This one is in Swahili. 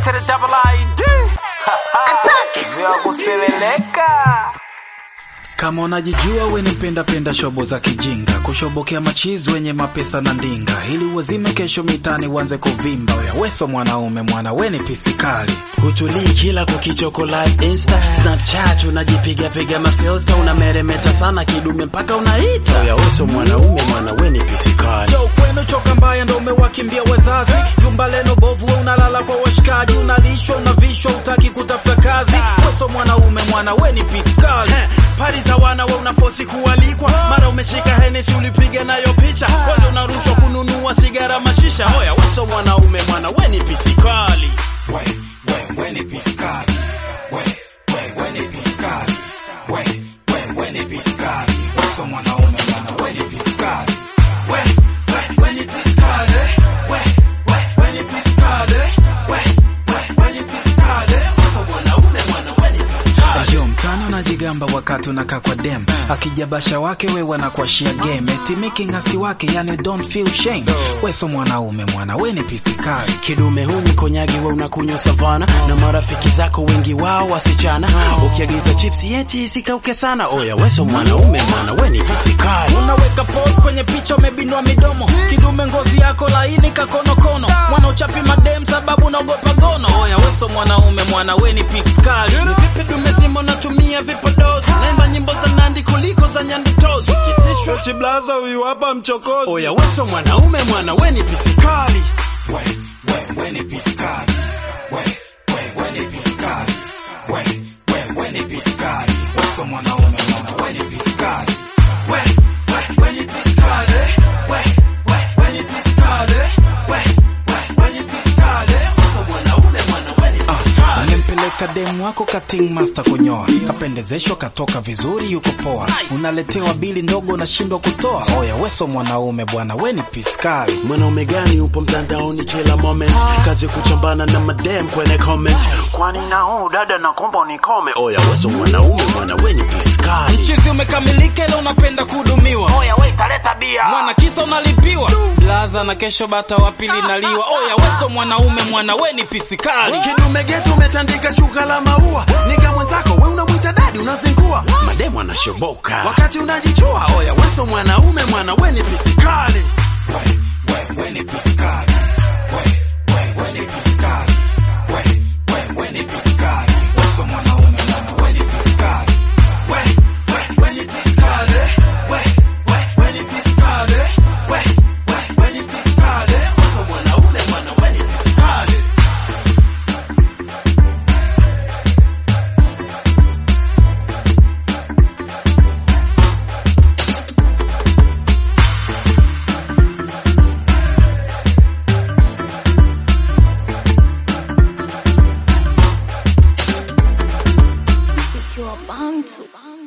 to the double ID. Vya kuseleleka. Kama unajijua we ni mpenda penda shobo za kijinga, kushobokea machizi wenye mapesa na ndinga, ili uwazime kesho mitani uanze kuvimba. Oya weso mwanaume mwana we ni pisikali, hutulii kila kukichoko live insta snapchat unajipiga piga mafilta unameremeta sana kidume mpaka unaita oya weso mwanaume mwana we ni pisikali yo kwenu choka mbaya ndo umewakimbia wazazi, jumba leno bovu we unalala kwa washikaji, unalishwa unavishwa, utaki kutafuta kazi. Weso mwanaume mwana we ni pisikali. pari za wana we unafosi kualikwa mara umeshika henesi ulipiga nayo picha wende unarushwa kununua sigara mashisha oya weso mwanaume mwana we ni pisikali We, we, we ni pisikali. We, we, we ni pisikali. We, we, we ni pisikali. Weso mwanaume mwana we ni pisikali. We, we, we ni pisikali. We, we, we ni pisikali. We, we, we ni pisikali. Weso mwanaume mwana we ni pisikali. Yo, mtani unajigamba wakati unakaa kwa dem akijabasha wake we wanakuashia game eti making ngasi wake yani don't feel shame weso mwanaume mwana we ni pisikali kidume huu ni konyagi we unakunywa savana na marafiki zako wengi wao wasichana ukiagiza chips yeti isikauke sana oya weso mwanaume mwana we ni pisikali unaweka post kwenye picha umebinua midomo kidume ngozi yako laini kakonokono mwana uchapi madem sababu naogopa gono oya weso mwanaume mwana we ni pisikali ni vipi dume zima unatumia vipodozi naimba nyimbo za nandi kuliko za nyanditozi kitishwa chiblaza huyu hapa mchokozi oya weso mwanaume mwana we ni pisikali we, we, we ni pisikali we, we, we ni pisikali we, we, we ni pisikali weso mwanaume mwana we ni pisikali we, we, we ni pisikali we, we, we ni pisikali we, we, we ni pisikali weso mwanaume mwana we ni pisikali Amempeleka demu wako kating master kunyoa, kapendezeshwa katoka vizuri, yuko poa. Unaletewa bili ndogo, unashindwa kutoa. Oya weso mwanaume bwana, we ni piskali. mwanaume gani upo mtandaoni kila moment kazi kuchambana na madem kwenye comment kwani na huu dada nakomba unikome oya weso mwanaume mwana we ni pisikali Chizi umekamilika, ila unapenda kuhudumiwa. Oya we taleta bia. Mwana kisa unalipiwa blaza, na kesho bata wa pili naliwa. Oya weso mwanaume mwana, we ni pisikali. kidume getu umetandika shuka la maua niga mwenzako we unamwita dadi unazingua mademu anashoboka wakati unajichua oya weso mwanaume mwana we ni pisikali We, we, we ni pisikali. We, we, we ni pisikali. We, we, we ni pisikali. Weso mwanaume mwana, we ni pisikali. We, we, we ni pisikali. We, we, we ni pisikali. We, we, we ni pisikali. Weso mwanaume mwana, we ni pisikali. You're bound to.